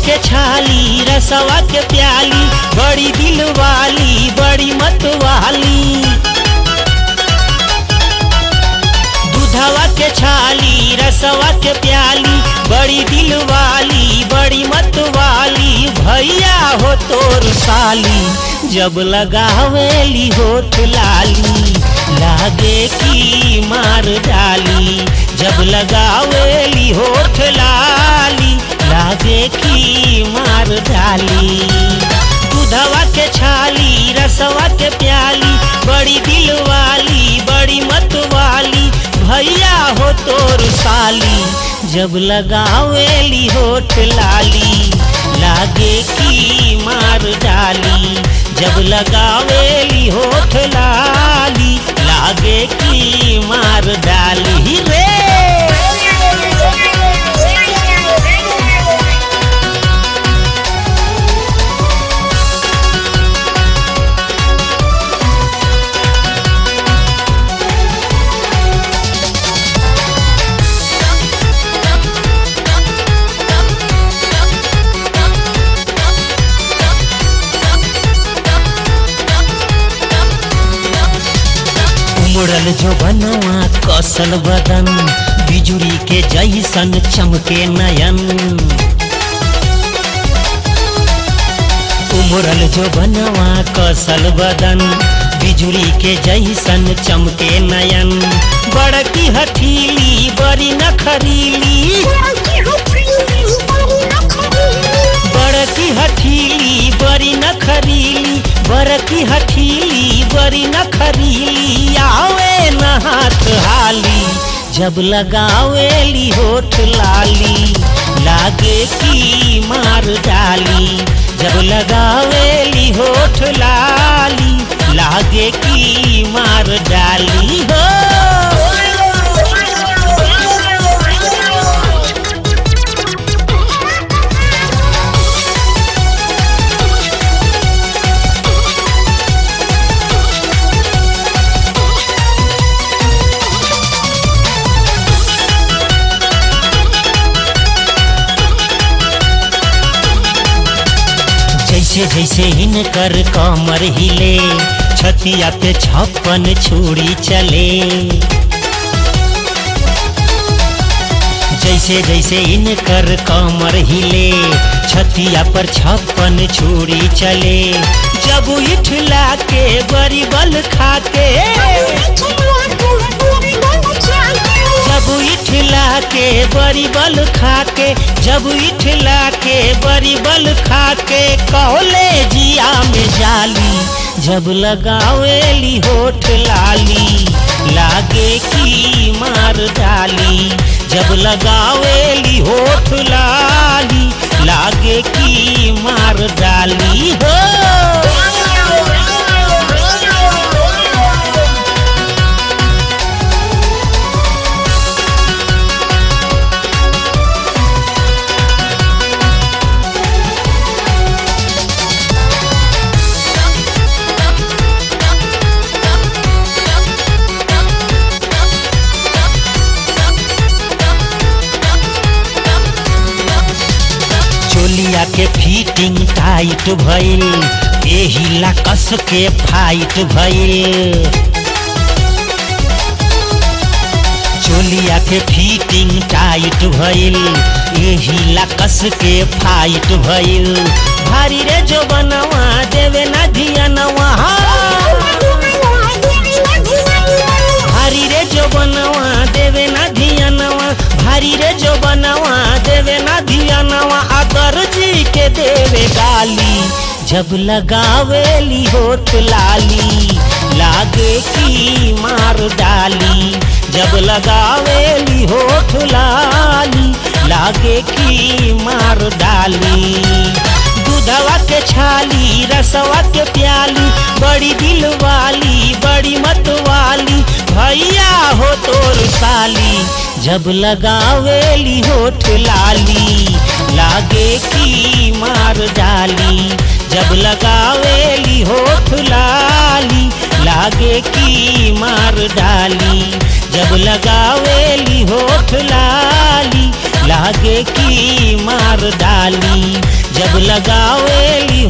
के छाली रसवा के प्याली बड़ी दिल वाली बड़ी मत वाली दूधवा के छाली रसवा के प्याली बड़ी दिल वाली बड़ी मत वाली भैया हो तोर साली जब लगावेली होठ लाली लागे की मार डाली जब लगावेली होठ लाली लागे की मार डाली दूधवा के छाली रसवा के प्याली बड़ी दिल वाली बड़ी मत वाली भैया हो तोर साली जब लगावेली होठ लाली लागे की मार डाली जब लगावेली होठ लाली लागे की मार डाली रे उमड़ल जो बनवा कसल बदन बिजुरी के जैसन चमके नयन उमड़ल जो बनवा कसल बदन बिजुरी के जैसन चमके नयन बड़की हठीली बड़ी नखरीली बड़की हठीली बड़ी नखरीली बड़की हठीली बड़ी नखरीली आवे न हाथ हाली जब लगावेली होठ लाली लागे की मार डाली जब लगावेली होठ लाली लागे की मार डाली हो जैसे जैसे इनकर कमर हिले छतिया पे छप्पन छुरी चले जैसे जैसे इनकर कमर हिले छतिया पर छप्पन छुरी चले जब इठला के बड़ी बल खाके जब इठला के बड़ी बल खाके जब इठला के बड़ी बल खाके कहले जिया में जाली जब लगावेली होठ लाली लागे की मार डाली जब लगावेली होठ लाली लागे की मार डाली हो चोलिया के फिटिंग टाइट भइल एही ला कस के फाइट भइल चोलिया के फिटिंग टाइट भइल एही ला कस के फाइट भइल भारी रे जो बनवा देवे ना धियनवा भारी रे जो बनवा देवे ना धियनवा भारी रे जो बनवा देवे ना धियनवा अदर जी के देवे गाली जब लगावेली होठ लाली लागे की मार डाली जब लगावेली होठ लाली लागे की मार डाली दूधवा के छाली रसवा के प्याली बड़ी दिल वाली बड़ी मत वाली भैया हो तोर साली जब लगावेली होठ लाली लागे की मार डाली जब लगावेली होठ लाली लागे की मार डाली जब लगावेली होठ लाली ला लागे की मार डाली जब लगावेली